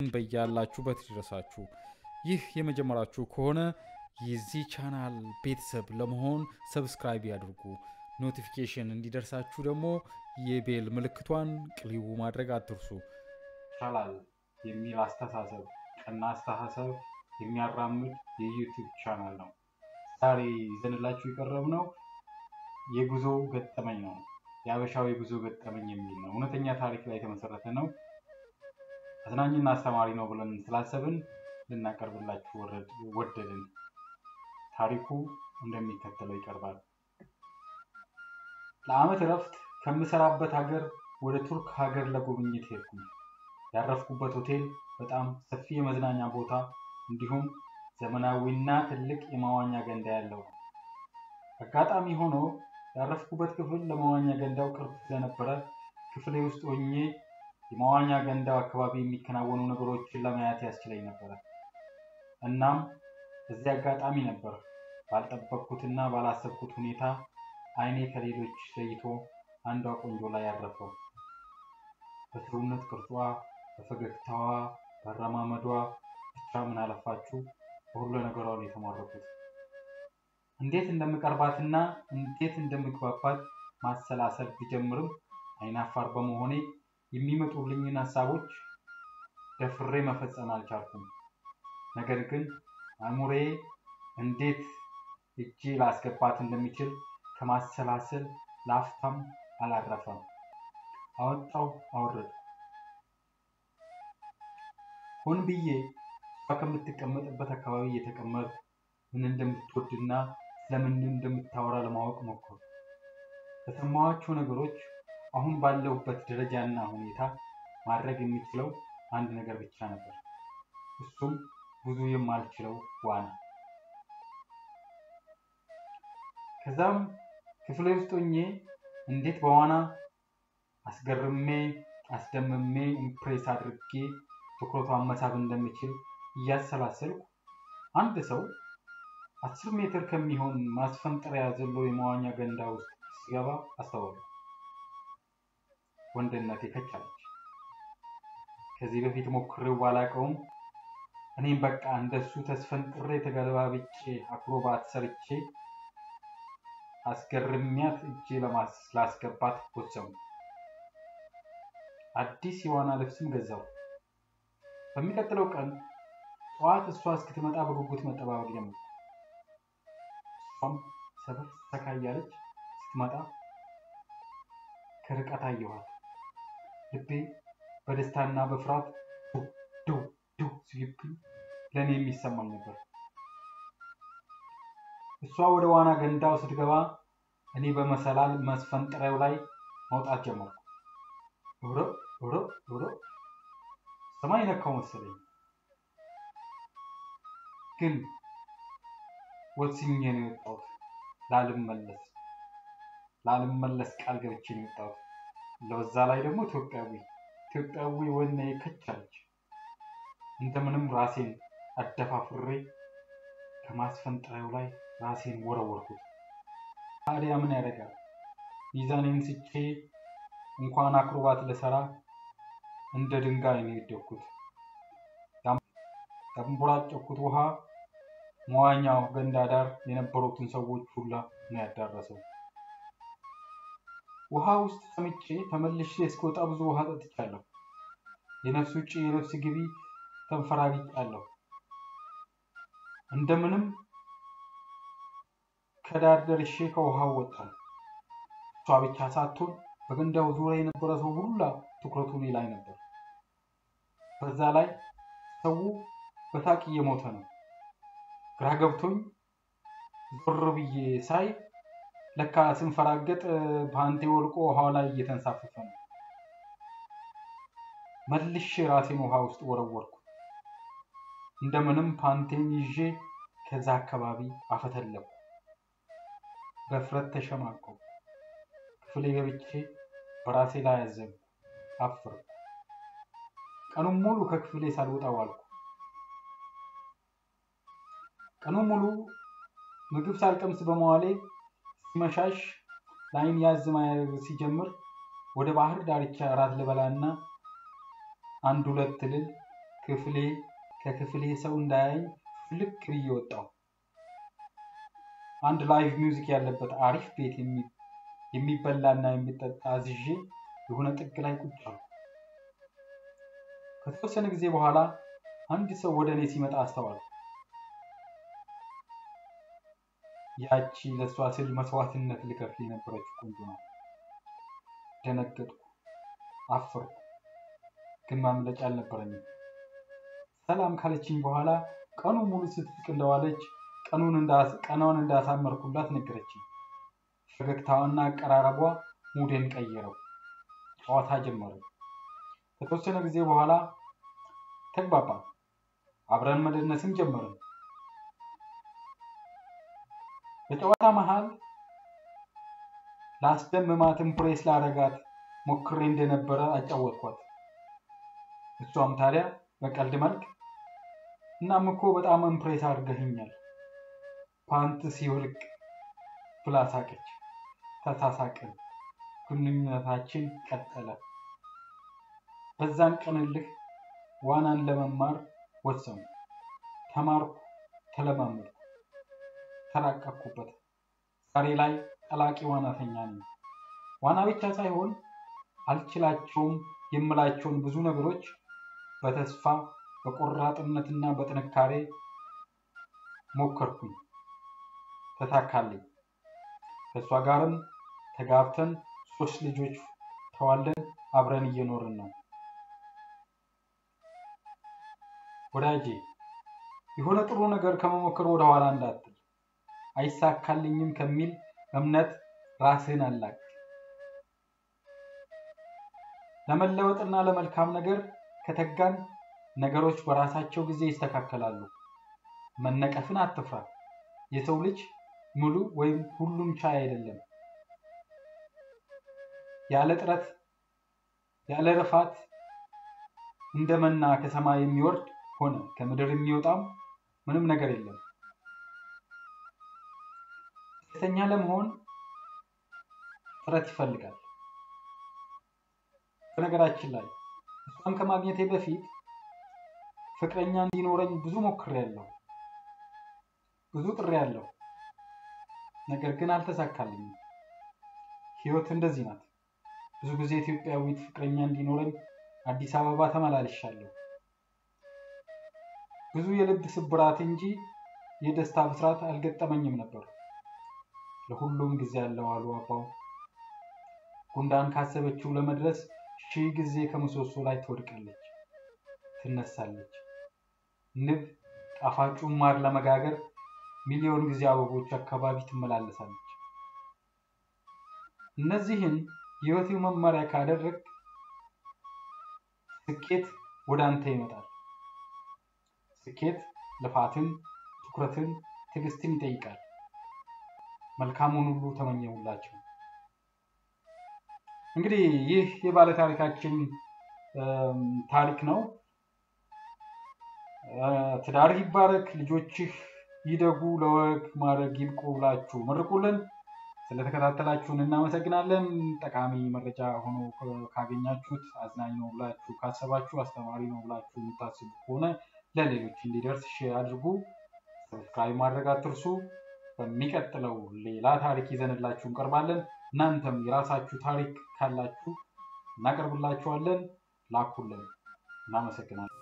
በያላችሁበት ይድረሳችሁ። ይህ የመጀመሪያችሁ ከሆነ የዚህ ቻናል ቤተሰብ ለመሆን ሰብስክራይብ ያድርጉ። ኖቲፊኬሽን እንዲደርሳችሁ ደግሞ የቤል ምልክቷን ቅልቡ ማድረግ አትርሱ። ይቻላል የሚል አስተሳሰብ ቀና አስተሳሰብ የሚያራምድ የዩቲዩብ ቻናል ነው። ዛሬ ይዘንላችሁ የቀረብነው የጉዞ ገጠመኝ ነው። የአበሻው የጉዞ ገጠመኝ የሚል ነው። እውነተኛ ታሪክ ላይ የተመሰረተ ነው። አዝናኝና አስተማሪ ነው ብለን ስላሰብን ልናቀርብላችሁ ወደድን። ታሪኩ እንደሚከተለው ይቀርባል። ለዓመት እረፍት ከምሰራበት ሀገር ወደ ቱርክ ሀገር ለጉብኝት ሄድኩኝ። ያረፍኩበት ሆቴል በጣም ሰፊ የመዝናኛ ቦታ እንዲሁም ዘመናዊና ትልቅ የመዋኛ ገንዳ ያለው ነው። አጋጣሚ ሆኖ ያረፍኩበት ክፍል ለመዋኛ ገንዳው ቅርብ ስለነበረ ክፍሌ ውስጥ ሆኜ የመዋኛ ገንዳው አካባቢ የሚከናወኑ ነገሮችን ለማየት ያስችለኝ ነበረ። እናም እዚህ አጋጣሚ ነበር ባልጠበቅኩትና ባላሰብኩት ሁኔታ ዓይኔ ከሌሎች ለይቶ አንዷ ቆንጆ ላይ ያረፈው። በሰውነት ቅርጿ፣ በፈገግታዋ፣ በአረማመዷ ብቻ ምን አለፋችሁ በሁሉ ነገሯ ነው የተማረኩት። እንዴት እንደምቀርባትና እንዴት እንደምግባባት ማሰላሰል ቢጀምርም አይናፋር በመሆኔ የሚመጡልኝን ሀሳቦች ደፍሬ መፈጸም አልቻልኩም። ነገር ግን አእምሮዬ እንዴት እጄ ላስገባት እንደሚችል ከማሰላሰል ለአፍታም አላረፈም። አወጣው አወረድኩ። ሆን ብዬ እሷ ከምትቀመጥበት አካባቢ እየተቀመጥኩ ምን እንደምትወድና ስለምን እንደምታወራ ለማወቅ ሞከርኩ። ከሰማኋቸው ነገሮች አሁን ባለሁበት ደረጃና ሁኔታ ማድረግ የሚችለው አንድ ነገር ብቻ ነበር። እሱም ብዙ የማልችለው ዋና። ከዛም ክፍሌ ውስጥ ሆኜ እንዴት በዋና አስገርሜ አስደምሜ ኢምፕሬስ አድርጌ ትኩረቷን መሳብ እንደምችል እያሰላሰልኩ አንድ ሰው አስር ሜትር ከሚሆን ማስፈንጠሪያ ዘሎ የመዋኛ ገንዳ ውስጥ ሲገባ አስተዋሉ። ወንድነቴ ከቻለች። ከዚህ በፊት ሞክሬው ባላቀውም እኔም በቃ እንደሱ ተስፈንጥሬ ተገለባብጬ አክሮባት ሰርቼ አስገርሚያት እጄ ላስገባት ወሰኑ። አዲስ የዋና ልብስም ገዛው። በሚቀጥለው ቀን ጠዋት እሷ እስክትመጣ በጉጉት መጠባበቅ ጀመርኩ። እሷም ሰበር ሰካ እያለች ስትመጣ ከርቀት አየኋት። ልቤ በደስታና በፍርሃት ዱ ዱ ሲብኝ ለእኔ የሚሰማኝ ነበር። እሷ ወደ ዋና ገንዳው ስትገባ እኔ በመሰላል መስፈንጠሪያው ላይ መውጣት ጀመርኩ። ሮ ሮ ሮ ሰማይ ነካው መሰለኝ። ግን ወስኜ ነው የወጣሁት። ላልመለስ ላልመለስ ቃል ገብቼ ነው የወጣሁት። ለበዛ ላይ ደግሞ ኢትዮጵያዊ ኢትዮጵያዊ ወኔ ከቻለች። እንደምንም ራሴን አደፋፍሬ ከማስፈንጠሪያው ላይ ራሴን ወረወርኩት። ታዲያ ምን ያደርጋል? ሚዛኔን ስቼ እንኳን አክሮባት ልሰራ እንደ ድንጋይ ነው የወደቅኩት። ያንቦራጨኩት ውሃ መዋኛው ገንዳ ዳር የነበሩትን ሰዎች ሁላ ነው ያዳረሰው። ውሃ ውስጥ ሰምጬ ተመልሼ እስከወጣ ብዙ ውሃ ጠጥቻለሁ። የነፍስ ውጭ የነፍስ ግቢ ተንፈራግጫለሁ። እንደምንም ከዳር ደርሼ ከውሃው ወጣሁ። እሷ ብቻ ሳትሆን በገንዳው ዙሪያ የነበረ ሰው ሁላ ትኩረቱ እኔ ላይ ነበር። በዛ ላይ ሰው በታቅ እየሞተ ነው። ግራ ገብቶኝ ዞር ብዬ ሳይ ለካ ስንፈራገጥ ፓንቴ ወልቆ ውሃው ላይ እየተንሳፈፈ ነው። መልሼ ራሴን ውሃ ውስጥ ወረወርኩ። እንደምንም ፓንቴን ይዤ ከዛ አካባቢ አፈተለኩ። በፍረት ተሸማቀው ክፍሌ ገብቼ በራሴ ላይ ያዘንኩ፣ አፈርኩ። ቀኑን ሙሉ ከክፍሌ ሳልወጣ ዋልኩ። ቀኑን ሙሉ ምግብ ሳልቀምስ በመዋሌ ሲመሻሽ ለዓይን ያዝ ማድረግ ሲጀምር ወደ ባህር ዳርቻ እራት ልበላና አንድ ሁለት ልል ክፍሌ ከክፍሌ ሰው እንዳያኝ ፍልክ ብዬ ወጣሁ። አንድ ላይቭ ሚውዚክ ያለበት አሪፍ ቤት የሚበላና የሚጠጣ አዝዤ የሆነ ጥግ ላይ ቁጭ አልኩ። ከተወሰነ ጊዜ በኋላ አንድ ሰው ወደ እኔ ሲመጣ አስተዋልኩ። ያቺ ለእሷ ስል መስዋዕትነት ልከፍል የነበረች ቆንጆ ናት። ደነገጥኩ፣ አፈርኩ፣ ግን ማምለጫ አልነበረኝም። ሰላም ካለችኝ በኋላ ቀኑ ሙሉ ስትስቅ እንደዋለች ቀኗን እንዳሳመርኩላት ነገረችኝ። ፈገግታዋና አቀራረቧ ሙዴን ቀየረው። ጨዋታ ጀመረ። ከተወሰነ ጊዜ በኋላ ተግባባን። አብረን መደነስም ጀመርን። በጨዋታ መሃል ለአስደምማት ኢምፕሬስ ላረጋት ሞክሬ እንደነበረ አጫወትኳት። እሷም ታዲያ በቀልድ መልክ እናም እኮ በጣም ኢምፕሬስ አድርገህኛል ፓንት ሲወልቅ ብላ ሳቀች። ተሳሳቅን። ግንኙነታችን ቀጠለ። በዛን ቀንልህ ዋናን ለመማር ወሰኑ። ተማርኩ፣ ተለማመድኩ፣ ተራቀቅኩበት። ዛሬ ላይ ጠላቂ ዋናተኛ ነኝ። ዋና ብቻ ሳይሆን አልችላቸውም የምላቸውን ብዙ ነገሮች በተስፋ በቆራጥነትና በጥንካሬ ሞከርኩኝ። ተሳካልኝ። ከእሷ ጋርም ተጋብተን ሶስት ልጆች ተዋልደን አብረን እየኖርን ነው። ወዳጄ የሆነ ጥሩ ነገር ከመሞከር ወደ ኋላ እንዳትል። አይሳካልኝም ከሚል እምነት ራስህን አላቅ። ለመለወጥና ለመልካም ነገር ከተጋን ነገሮች በራሳቸው ጊዜ ይስተካከላሉ። መነቀፍን አትፍራ። የሰው ልጅ ሙሉ ወይም ሁሉም ቻይ አይደለም። ያለ ጥረት ያለ ልፋት እንደ መና ከሰማይ የሚወርድ ሆነ ከምድር የሚወጣም ምንም ነገር የለም። ደስተኛ ለመሆን ጥረት ይፈልጋል። በነገራችን ላይ እሷን ከማግኘቴ በፊት ፍቅረኛ እንዲኖረኝ ብዙ ሞክሬያለሁ፣ ብዙ ጥሬያለሁ። ነገር ግን አልተሳካልኝም። ህይወት እንደዚህ ናት። ብዙ ጊዜ ኢትዮጵያዊት ፍቅረኛ እንዲኖረኝ አዲስ አበባ ተመላልሻለሁ። ብዙ የልብ ስብራት እንጂ የደስታ ብስራት አልገጠመኝም ነበር። ለሁሉም ጊዜ ያለው አሉ አባው። ጉንዳን ካሰበችው ለመድረስ ሺህ ጊዜ ከምሰሶ ላይ ትወድቃለች፣ ትነሳለች። ንብ ጣፋጩን ማር ለመጋገር ሚሊዮን ጊዜ አበቦች አካባቢ ትመላለሳለች። እነዚህን የህይወት መመሪያ ካደረግ ስኬት ወደ አንተ ይመጣል። ስኬት ልፋትን፣ ትኩረትን፣ ትዕግስትን ይጠይቃል። መልካሙን ሁሉ ተመኘሁላቸው። እንግዲህ ይህ የባለ ታሪካችን ታሪክ ነው። ትዳር ይባረክ፣ ልጆችህ ይደጉ፣ ለወግ ማድረግ ይብቁ ብላችሁ መርቁልን። ስለተከታተላችሁን እናመሰግናለን። ጠቃሚ መረጃ ሆኖ ካገኛችሁት፣ አዝናኝ ነው ብላችሁ ካሰባችሁ፣ አስተማሪ ነው ብላችሁ የምታስቡ ከሆነ ለሌሎች እንዲደርስ ሼር አድርጉ። ሰብስክራይብ ማድረግ አትርሱ። በሚቀጥለው ሌላ ታሪክ ይዘንላችሁ እንቀርባለን። እናንተም የራሳችሁ ታሪክ ካላችሁ እናቀርብላችኋለን። ላኩልን። እናመሰግናለን።